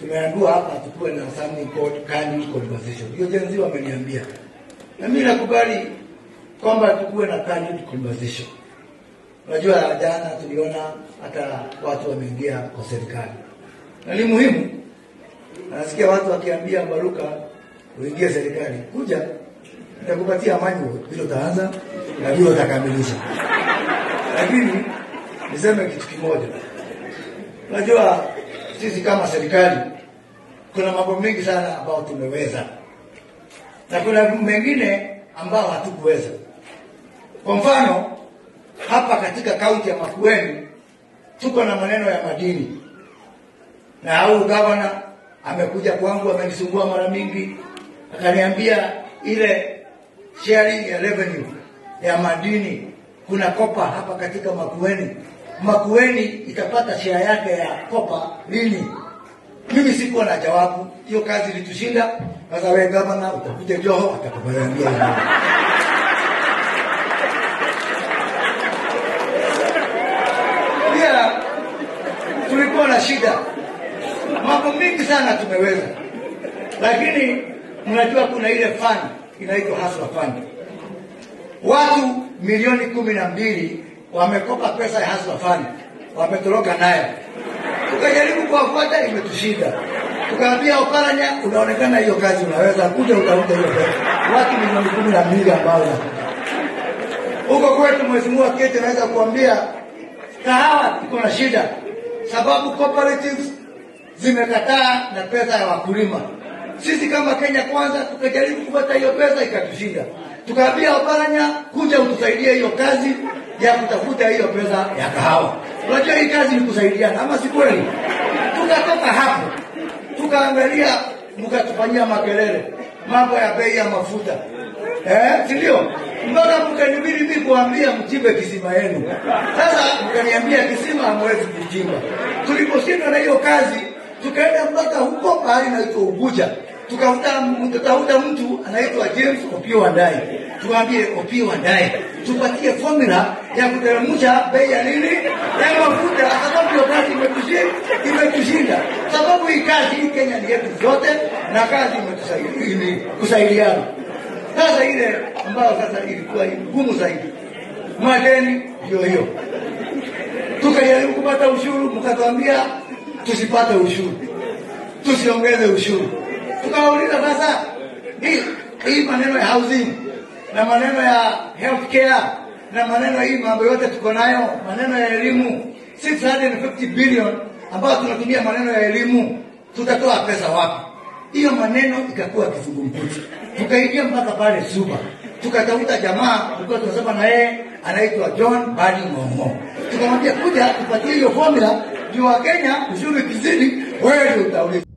tumeambiwa hapa tukuwe na something called candid conversation. Hiyo jenzi wameniambia, na mimi nakubali kwamba tukuwe na candid conversation. Unajua, jana tuliona hata watu wameingia kwa serikali na ni muhimu. Nasikia watu wakiambia Baruka uingie serikali, kuja nitakupatia manual vile utaanza na vile utakamilisha. Lakini niseme kitu kimoja, unajua sisi kama serikali kuna mambo mengi sana ambayo tumeweza na kuna mengine ambao hatukuweza. Kwa mfano hapa katika kaunti ya Makueni tuko na maneno ya madini, na au gavana amekuja kwangu, amenisumbua mara mingi, akaniambia ile sharing ya revenue ya madini, kuna kopa hapa katika Makueni. Makueni itapata share yake ya kopa lini? Mimi sikuwa na jawabu, hiyo kazi ilitushinda. Sasa wewe gavana utakuja Joho atakubalangia pia tulikuwa na shida, mambo mingi sana tumeweza, lakini mnajua kuna ile fund inaitwa Hustler Fund. Watu milioni kumi na mbili wamekopa pesa ya Hustler Fund, wametoroka nayo. Tukajaribu kuwafuata, imetushinda. Tukaambia Oparanya, unaonekana hiyo kazi unaweza kuja, utafuta hiyo pesa. Watu milioni kumi na mbili ambao huko kwetu, Mheshimiwa Kete, naweza kuambia kahawa iko na shida, sababu cooperatives zimekataa na pesa ya wakulima. Sisi kama Kenya Kwanza tukajaribu kupata hiyo pesa ikatushinda. Tukaambia Oparanya, kuja utusaidie hiyo kazi ya kutafuta hiyo pesa ya kahawa. Unajua hii kazi ni kusaidiana, ama si kweli? Tukatoka hapo tukaangalia, mkatufanyia makelele, mambo ya bei ya mafuta eh, si ndio? mpaka mkanibidi mimi kuambia mchimbe kisima yenu. Sasa mkaniambia kisima hamwezi kuchimba. Tuliposhindwa na hiyo kazi, tukaenda mpaka huko pahali inaitwa Ubuja, tukafuta tutafuta mtu anaitwa James Opio Wandai, tuambie Opio Wandai tupatie formula ya kuteremsha bei ya nini ya mafuta, sababu hiyo kazi imetushinda, imetushinda. Sababu hii kazi hii Kenya ni yetu zote, na kazi imetusaidia kusaidiana. Sasa ile ambayo sasa ilikuwa ngumu zaidi, madeni ndio hiyo. Tukajaribu kupata ushuru, mkatuambia tusipate ushuru, tusiongeze ushuru. Tukawauliza sasa, hii hii maneno ya housing na maneno ya healthcare na maneno hii mambo yote tuko nayo, maneno ya elimu 650 billion ambayo tunatumia maneno ya elimu, tutatoa pesa wapi? Hiyo maneno ikakuwa kizungumkuti, tukaingia mpaka pale Suba, tukatafuta jamaa tulikuwa tunasema na yeye anaitwa John Badi Ng'ong'o, tukamwambia kuja tupatie hiyo formula juu wa Kenya ushuru kizidi, wewe ndio utauliza.